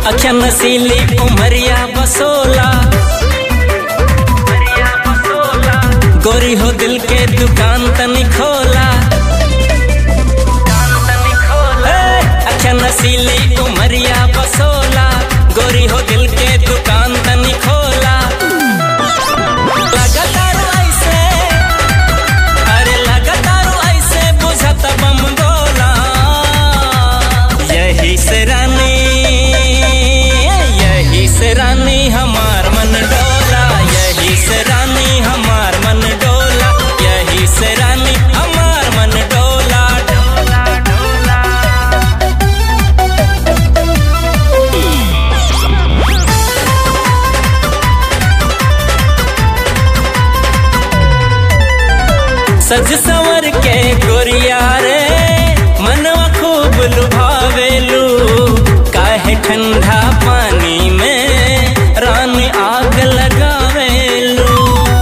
अखिया नसीली उमरिया बसोला गोरी हो दिल के दुकान तनी खोला ए, अखिया नसीली उमरिया बसोला गोरी हो दिल के दुकान तनी खोला लगातार ऐसे अरे लगातार ऐसे बुझत बम गोला यही से रानी यही से रानी हमार मन डोला यही से रानी हमार मन डोला यही से रानी हमार मन डोला डोला डोला सज संवर के गोरिया रे मनवा खूब लुभावेलू काहे ठंडा पानी में रानी आग लगावेलू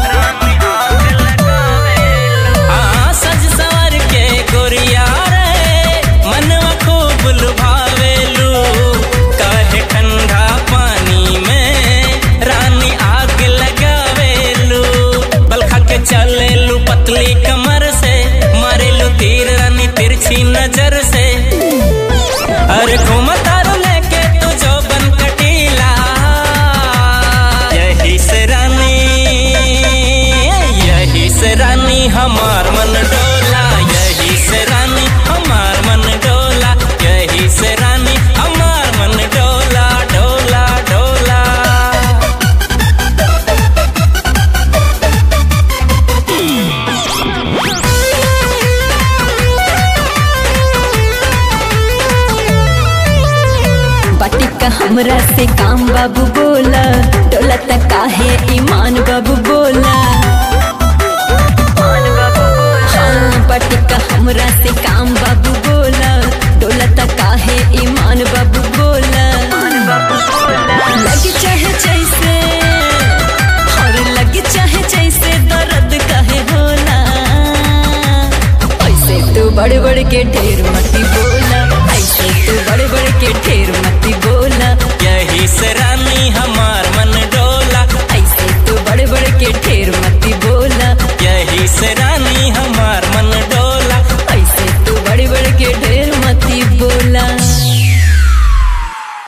हाँ सज संवर के गोरिया रे मनवा खूब लुभावेलू काहे ठंडा पानी में रानी आग लगावेलू बलखा के चलेलू पतली कमर से मारेलू तीर रानी तिरछी नजर से अरे घूमतारू लेके तू जो बन कटीला यही से रानी यही से रानी हमार मन डोला यही से रानी हमार मन डोला यही से रानी हमार मन डोला डोला डोला बटिका हमरा से काम बाबू बोला डोला तक काहे ईमान बाबू बोला हाँ, बटिका हमरा से काम बाबू बोला डोला तक काहे ईमान बाबू बोला लगी चाहे जैसे और लगी चाहे जैसे दर्द काहे होला ऐसे तू बड़े बड़े के ढेर मती बोला ऐसे तू बड़े बड़े के ढेर मती बोला यही से रानी हमार मन डोला ऐसे तू बड़े बड़े के ढेर मत